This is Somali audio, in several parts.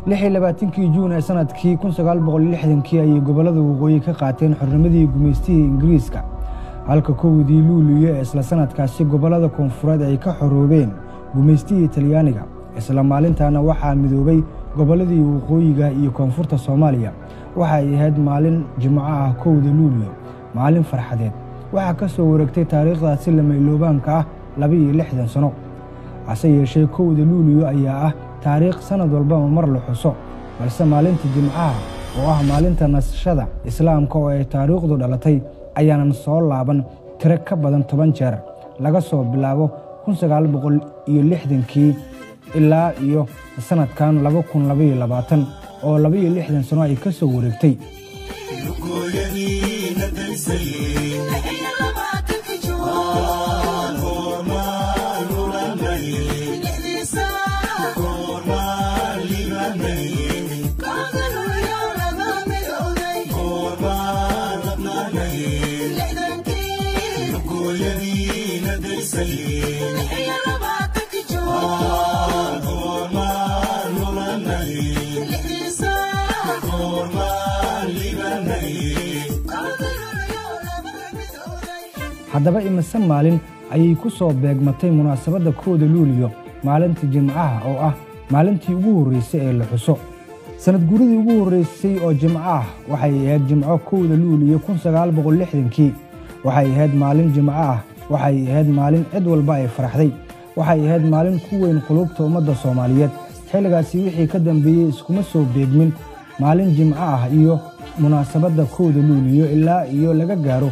kii juun ee sanadkii kii ayay gobollada waqooyi ka qaateen xornimadii gumaystihii ingiriiska halka kowdii luuliyo ee isla sanadkaasi gobollada koonfureed ay ka xoroobeen gumaystihii talyaaniga isla maalintaana waxaa midoobay gobolladii waqooyiga iyo koonfurta soomaaliya waxa ay ahayd maalin jimco ah kowda luuliyo maalin farxadeed waxaa ka soo wareegtay taariikhdaasi lamaylobaanka ah laba-iyo lixdan sano hase yeeshee kowda luuliyo ayaa ah taariikh sannad walbaba mar la xuso balse maalinta jimcaha oo ah maalinta nasashada islaamka oo ay taariikhdu dhalatay ayaanan soo laaban tiro ka badan toban jeer laga soo bilaabo kii ilaa iyo sannadkan oo labaiyo lixdan sano ay ka soo wareegtay haddaba imise maalin ayay ku soo beegmatay munaasabadda kooda luuliyo maalinta jimcaha oo ah maalintii ugu horraysay ee la xuso sannad guuridii ugu horraysay oo jimco ah waxay ahayd jimco kowda luuliyo kii waxay ahayd maalin jimco ah waxay ahayd maalin cid walba ay faraxday waxay ahayd maalin ku weyn qulubta ummadda soomaaliyeed xilligaasi wixii ka dambeeyey iskuma soo beegmin maalin jimco ah iyo munaasabadda kowda luuliyo ilaa iyo laga gaaro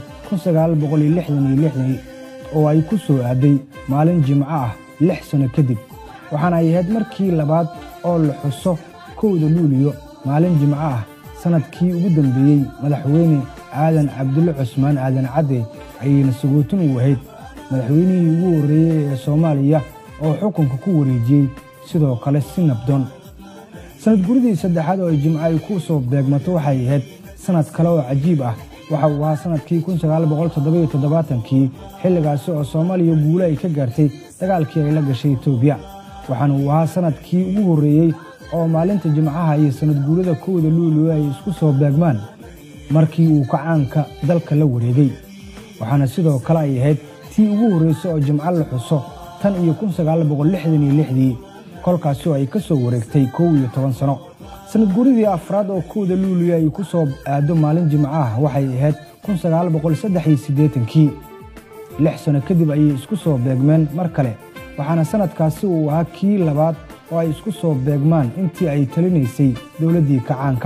oo ay ku soo aaday maalin jimco ah lix sanno kadib waxaana ay ahayd markii labaad oo la xuso kowda luuliyo maalin jimco ah sannadkii ugu dambeeyey madaxweyne aadan cabdulle cusmaan aadan cadde ayayna sagootin u ahayd madaxweynihii ugu horreeyey ee soomaaliya oo xukunka ku wareejiyey sidoo kale si nabdoon sannad guridii saddexaad oo ay jimco ay ku soo beegmato waxay ahayd sannad kale oo cajiib ah waxa uu ahaa sannadkii kii xilligaasi oo soomaaliya guule ay ka gaartay dagaalkii ay la gashay etoobiya waxaana uu ahaa sannadkii ugu horreeyey oo maalinta jimcaha iyo sannad guurada kowda luuliyo ay isku soo beegmaan markii uu kacaanka dalka la wareegay waxaana sidoo kale ay ahayd tii ugu horraysay oo jimco la xuso tan iyo dii kolkaasi oo ay ka soo wareegtay kow iyo toban sano sannad guuridii afraad oo kowda luuliyo ay ku soo aado maalin jimco ah waxay ahayd kii lix sanno kadib ayay isku soo beegmeen mar kale waxaana sannadkaasi uu ahaa kii labaad oo ay isku soo beegmaan intii ay talinaysay dowladdii kacaanka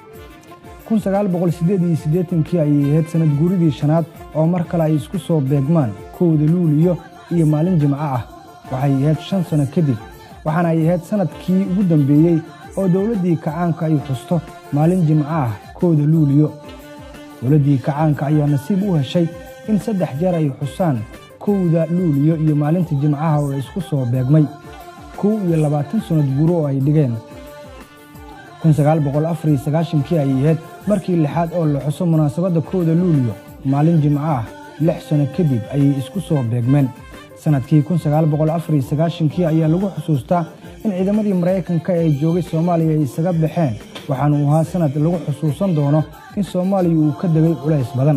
kii ayay ahayd sannad guuridii shanaad oo mar kale ay isku soo beegmaan kowda luuliyo iyo maalin jimco ah waxay ahayd shan sanno kadib waxaana ay ahayd sannadkii ugu dambeeyey oo dowladdii kacaanka ay xusto maalin jimco ah kowda luuliyo dowladdii kacaanka ayaa nasiib u heshay in saddex jeer ay xusaan kowda luuliyo iyo maalinta jimcaha oo isku soo beegmay kow iyo labaatan sannad guuro oo ay dhigeen kii ayay ahayd markii lixaad oo la xuso munaasabadda kowda luuliyo maalin jimco ah lix sanno kadib ayay isku soo beegmeen sannadkii kii ayaa lagu xusuustaa in ciidamadii maraykanka ee joogay soomaaliya ay isaga baxeen waxaana uu ahaa sannad lagu xusuusan doono in soomaaliya uu ka degay culays badan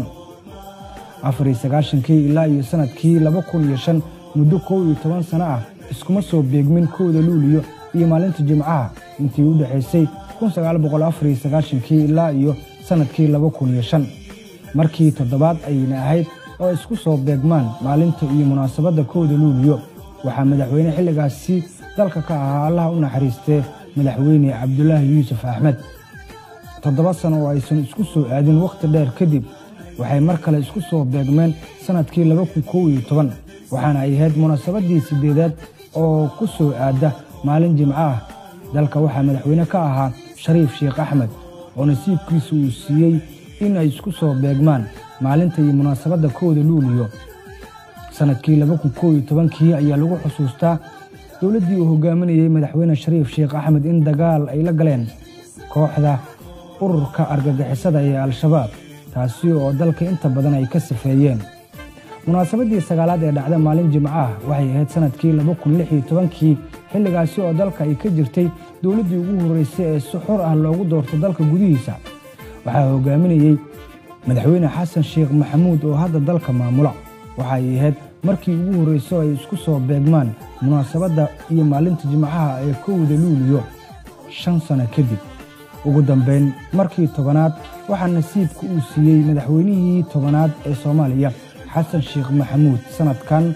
kii ilaa iyo sannadkii muddo kow iyo toban sanno ah iskuma soo beegmin kowda luuliyo iyo maalinta jimcaha intii u dhexaysay kii ilaa iyo sannadkii markii toddobaad ayayna ahayd oo isku soo beegmaan maalinta iyo munaasabadda kowda luuliyo waxaa madaxweyne xilligaasi dalka ka ahaa allaha u naxariistee madaxweyne cabdulaahi yuusuf axmed toddoba sano oo aysan isku soo aadin wakhti dheer kadib waxay mar kale isku soo beegmeen sannadkii waxaana ay ahayd munaasabaddii siddeedaad oo ku soo aadda maalin jimco ah dalka waxaa madaxweyne ka ahaa shariif sheekh axmed oo nasiibkiisa uu siiyey in ay isku soo beegmaan maalinta iyo munaasabadda kowda luuliyo sannadkii kii ayaa lagu xusuustaa dowladdii uu hogaaminayey madaxweyne shariif sheekh axmed in dagaal ay la galeen kooxda ururka argagixisada ee al-shabaab taasi oo dalka inta badan ay ka safeeyeen munaasabadii sagaalaad ee dhacda maalin jimco ah waxay ahayd sanadkii kii xilligaasi oo dalka ay ka jirtay dowladdii ugu horreysay ee si xor ah loogu doorto dalka gudihiisa waxaa hogaaminayey madaxweyne xasan sheekh maxamuud oo hadda dalka maamula waxay ahayd markii ugu horreyso ay isku soo beegmaan munaasabadda iyo maalinta jimcaha ee kowda luuliyo shan sano kadib ugu dambayn markii tobanaad waxaa nasiibka uu siiyey madaxweynihii tobanaad ee soomaaliya xasan sheekh maxamuud sannadkan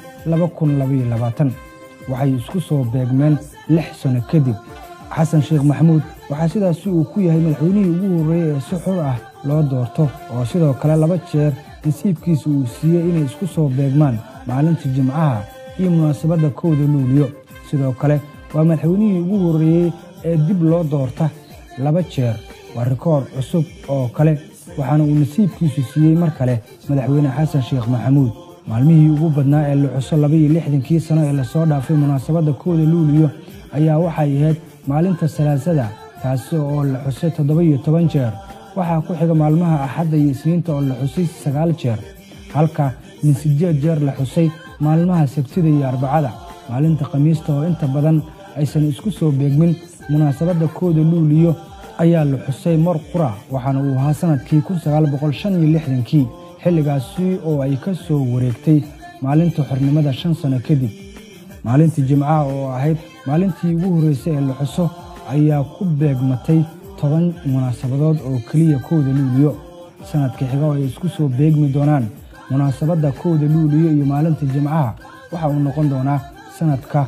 waxay isku soo beegmeen lix sano kadib xasan sheekh maxamuud waxaa sidaasi uu ku yahay madaxweynihii ugu horreeyey ee si xor ah loo doorto oo sidoo kale laba jeer nasiibkiisa uu siiyey inay isku soo beegmaan maalinta jimcaha iyo munaasabadda kowda luuliyo sidoo kale waa madaxweynihii ugu horreeyey ee dib loo doorta laba jeer waa rikoor cusub oo kale waxaana uu nasiibkiisu siiyey mar kale madaxweyne xasan sheekh maxamuud maalmihii ugu badnaa ee la xuso labaiyo lixdankii sano ee lasoo dhaafay munaasabadda kowda luuliyo ayaa waxay ahayd maalinta salaasada taasi oo la xusay toddoba-iyo toban jeer waxaa ku xiga maalmaha axadda iyo isniinta oo la xusay sagaal jeer halka min sideed jeer la xusay maalmaha sabtida iyo arbacada maalinta khamiista oo inta badan aysan isku soo beegmin munaasabadda kooda luuliyo ayaa la xusay mar qura waxaana uu ahaa sannadkii kii xilligaasi oo ay ka soo wareegtay maalinta xornimada shan sano kadib maalintii jimcaha oo ahayd maalintii ugu horreysay ee la xuso ayaa ku beegmatay toban munaasabadood oo keliya kowda luuliyo sannadka xiga oo ay isku soo beegmi doonaan munaasabadda kowda luuliyo iyo maalinta jimcaha waxa uu noqon doonaa sannadka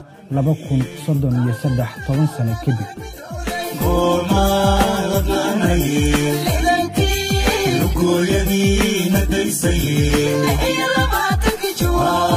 toban sano kadib gooyadiina daysay